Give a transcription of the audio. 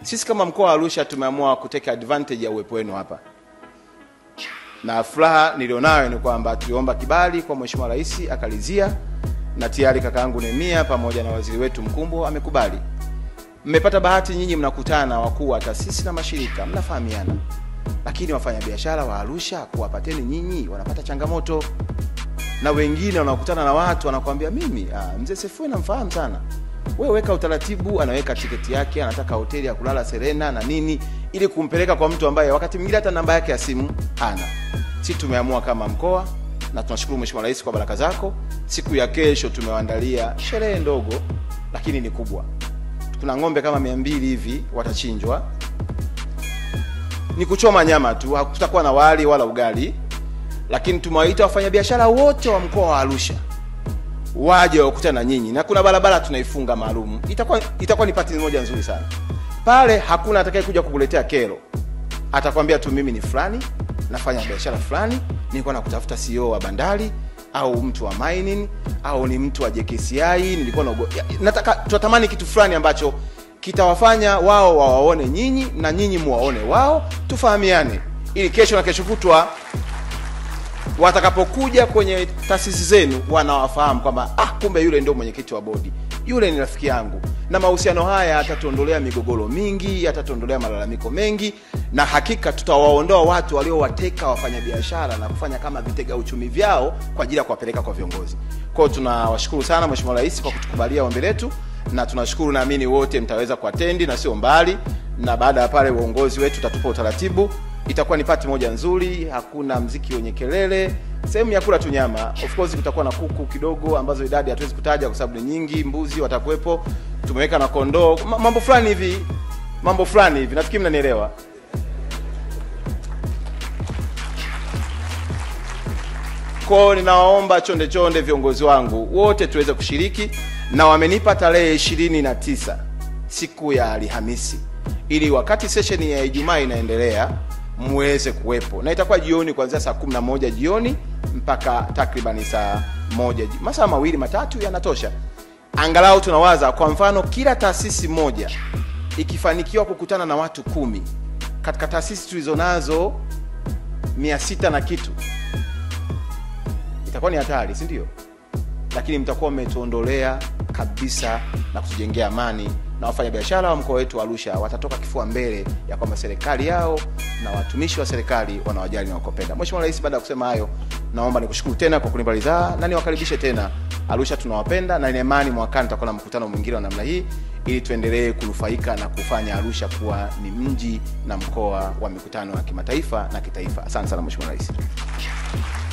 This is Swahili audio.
Sisi kama mkoa wa Arusha tumeamua kuteka advantage ya uwepo wenu hapa, na furaha nilionayo ni kwamba tuliomba kibali kwa Mheshimiwa Rais akalizia, na tayari kakaangu Nehemia pamoja na waziri wetu Mkumbo amekubali. Mmepata bahati nyinyi, mnakutana na wakuu wa taasisi na mashirika, mnafahamiana, lakini wafanyabiashara wa Arusha kuwapateni nyinyi wanapata changamoto, na wengine wanakutana na watu wanakuambia, mimi ah, mzee Sefue namfahamu sana wewe weka utaratibu, anaweka tiketi yake, anataka hoteli ya kulala Serena na nini, ili kumpeleka kwa mtu ambaye wakati mwingine hata namba yake ya simu hana. Sisi tumeamua kama mkoa, na tunashukuru Mheshimiwa Rais kwa baraka zako. Siku ya kesho tumewaandalia sherehe ndogo, lakini ni kubwa. Kuna ng'ombe kama mia mbili hivi watachinjwa, ni kuchoma nyama tu, hakutakuwa na wali wala ugali, lakini tumewaita wafanyabiashara wote wa mkoa wa Arusha waje wakutana na nyinyi, na kuna barabara tunaifunga maalum. Itakuwa itakuwa ni pati moja nzuri sana pale. Hakuna atakaye kuja kukuletea kero, atakwambia tu mimi ni fulani, nafanya biashara fulani, nilikuwa nakutafuta CEO wa bandari au mtu wa mining au ni mtu wa JKCI, nilikuwa na nataka tunatamani kitu fulani ambacho kitawafanya wao wawaone nyinyi na nyinyi muwaone wao, tufahamiane, ili kesho na kesho kutwa watakapokuja kwenye taasisi zenu wanawafahamu kwamba ah, kumbe yule ndio mwenyekiti wa bodi, yule ni rafiki yangu. Na mahusiano haya yatatuondolea migogoro mingi, yatatuondolea malalamiko mengi, na hakika tutawaondoa watu waliowateka wafanyabiashara na kufanya kama vitega uchumi vyao kwa ajili ya kuwapeleka kwa viongozi. Kwa hiyo tunawashukuru sana Mheshimiwa Rais kwa kutukubalia ombi letu, na tunashukuru, naamini wote mtaweza kuatendi na sio mbali, na baada ya pale uongozi wetu utatupa utaratibu itakuwa ni pati moja nzuri, hakuna mziki wenye kelele, sehemu ya kula tu nyama. Of course kutakuwa na kuku kidogo ambazo idadi hatuwezi kutaja kwa sababu ni nyingi, mbuzi watakuwepo, tumeweka na kondoo, Ma- mambo fulani hivi, mambo fulani hivi, nafikiri mnanielewa. Kwao ninawaomba chonde chonde viongozi wangu wote tuweze kushiriki, na wamenipa tarehe ishirini na tisa siku ya Alhamisi, ili wakati session ya Ijumaa inaendelea muweze kuwepo, na itakuwa jioni kuanzia saa kumi na moja jioni mpaka takribani saa moja ji- masaa mawili matatu yanatosha. Angalau tunawaza kwa mfano, kila taasisi moja ikifanikiwa kukutana na watu kumi katika taasisi tulizonazo mia sita na kitu itakuwa ni hatari, si ndio? Lakini mtakuwa mmetuondolea kabisa na kutujengea amani, na wafanyabiashara wa mkoa wetu wa Arusha watatoka kifua mbele ya kwamba serikali yao na watumishi wa serikali wanawajali na wakopenda. Mheshimiwa Rais, baada ya kusema hayo, naomba nikushukuru tena kwa kunipa ridhaa na niwakaribishe tena Arusha. Tunawapenda na nina imani mwakani tutakuwa na mkutano mwingine wa namna hii ili tuendelee kunufaika na kufanya Arusha kuwa ni mji na mkoa wa mikutano ya kimataifa na kitaifa. Asante sana Mheshimiwa Rais.